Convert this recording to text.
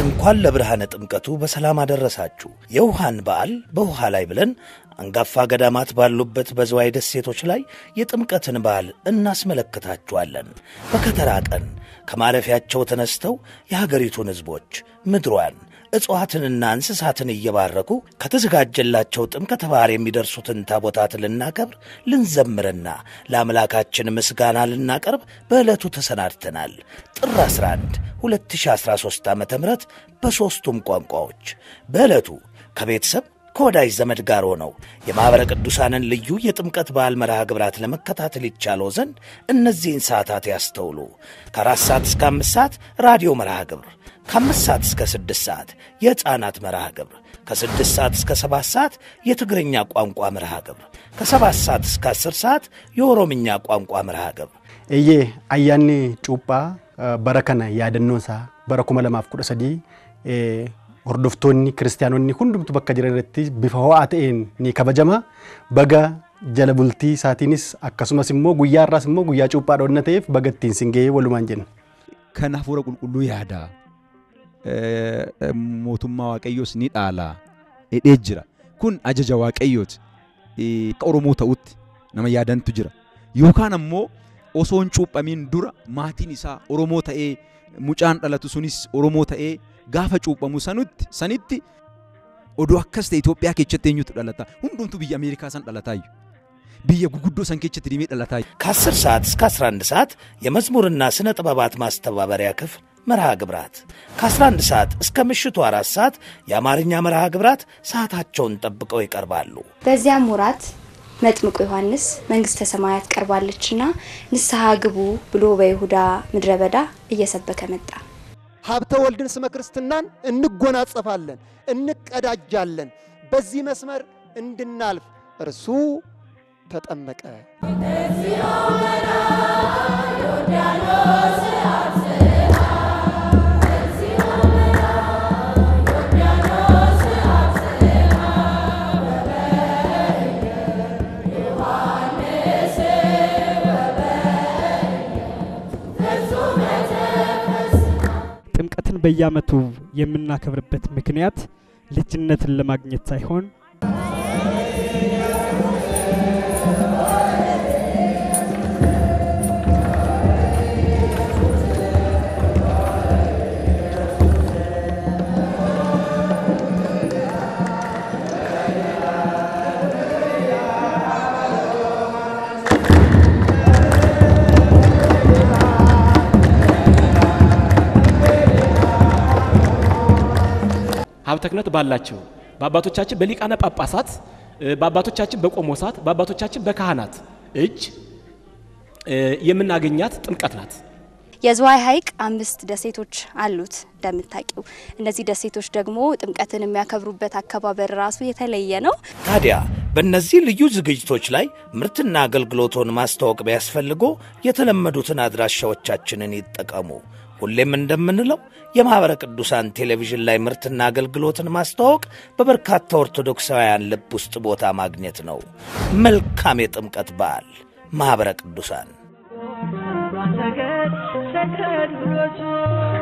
እንኳን ለብርሃነ ጥምቀቱ በሰላም አደረሳችሁ። የውሃን በዓል በውሃ ላይ ብለን አንጋፋ ገዳማት ባሉበት በዝዋይ ደሴቶች ላይ የጥምቀትን በዓል እናስመለክታችኋለን። በከተራ ቀን ከማረፊያቸው ተነስተው የሀገሪቱን ሕዝቦች ምድሯን እጽዋትንና እንስሳትን እየባረኩ ከተዘጋጀላቸው ጥምቀተ ባሕር የሚደርሱትን ታቦታት ልናከብር ልንዘምርና ለአምላካችን ምስጋና ልናቀርብ በዕለቱ ተሰናድተናል። ጥር 11 2013 ዓ ም በሦስቱም ቋንቋዎች በዕለቱ ከቤተሰብ ከወዳጅ ዘመድ ጋር ሆነው የማኅበረ ቅዱሳንን ልዩ የጥምቀት በዓል መርሃ ግብራት ለመከታተል ይቻለው ዘንድ እነዚህን ሰዓታት ያስተውሉ። ከአራት ሰዓት እስከ አምስት ሰዓት ራዲዮ መርሃ ግብር፣ ከአምስት ሰዓት እስከ ስድስት ሰዓት የሕፃናት መርሃ ግብር፣ ከስድስት ሰዓት እስከ ሰባት ሰዓት የትግርኛ ቋንቋ መርሃ ግብር፣ ከሰባት ሰዓት እስከ አስር ሰዓት የኦሮምኛ ቋንቋ መርሃ ግብር እዬ አያኒ ጩጳ በረከነ ያደኖንሳ bara kuma lamaaf kudha sadii hordoftoonni kiristaanonni hundumtu bakka jiran irratti bifa ho'aa ta'een ni kabajama. Baga jala bultii isaatiinis akkasumas immoo guyyaa irraas immoo guyyaa cuuphaa dhoonna ta'eef baga ittiin sin ga'ee walumaan jenna. Kan hafuura qulqulluu yaada. Mootummaa Waaqayyoos ni dhaala. Hidhee jira. Kun ajaja Waaqayyooti. Akka Oromoo ta'utti nama yaadantu jira. Yookaan ammoo osoo hin cuuphamiin dura maatiin isaa Oromoo ta'ee mucaan dhalatu sunis Oromoo ta'ee gaafa cuuphamu sanutti sanitti odoo akkas ta'e Itoophiyaa keessatti eenyutu dhalata hundumtu biyya Ameerikaa san dhalataayu biyya guguddoo san keessatti dhimee dhalataayu. ከ10 ሰዓት እስከ 11 ሰዓት የመዝሙርና ስነ ጥበባት ማስተባበሪያ ክፍል መርሃ ግብራት ከ11 ሰዓት እስከ ምሽቱ አራት ሰዓት የአማርኛ መርሃ ግብራት ሰዓታቸውን ጠብቀው ይቀርባሉ። በዚያም ወራት መጥምቁ ዮሐንስ መንግስተ ሰማያት ቀርባለችና ንስሐ ግቡ ብሎ በይሁዳ ምድረ በዳ እየሰበከ መጣ። ሀብተ ወልድን ስመ ክርስትናን እንጎናጸፋለን፣ እንቀዳጃለን። በዚህ መስመር እንድናልፍ እርሱ ተጠመቀ። ጥምቀትን በየዓመቱ የምናከብርበት ምክንያት ልጅነትን ለማግኘት ሳይሆን ሀብተ ክህነት ባላቸው በአባቶቻችን በሊቃነ ጳጳሳት በአባቶቻችን በቆሞሳት በአባቶቻችን በካህናት እጅ የምናገኛት ጥምቀት ናት። የዝዋይ ሐይቅ አምስት ደሴቶች አሉት እንደምታውቂው። እነዚህ ደሴቶች ደግሞ ጥምቀትን የሚያከብሩበት አከባበር ራሱ የተለየ ነው። ታዲያ በእነዚህ ልዩ ዝግጅቶች ላይ ምርትና አገልግሎቶን ማስተዋወቅ ቢያስፈልጎ የተለመዱትን አድራሻዎቻችንን ይጠቀሙ። ሁሌም እንደምንለው የማኅበረ ቅዱሳን ቴሌቪዥን ላይ ምርትና አገልግሎትን ማስተዋወቅ በበርካታ ኦርቶዶክሳውያን ልብ ውስጥ ቦታ ማግኘት ነው። መልካም የጥምቀት በዓል ማኅበረ ቅዱሳን ሰገድ ሰከድ ብሎቱ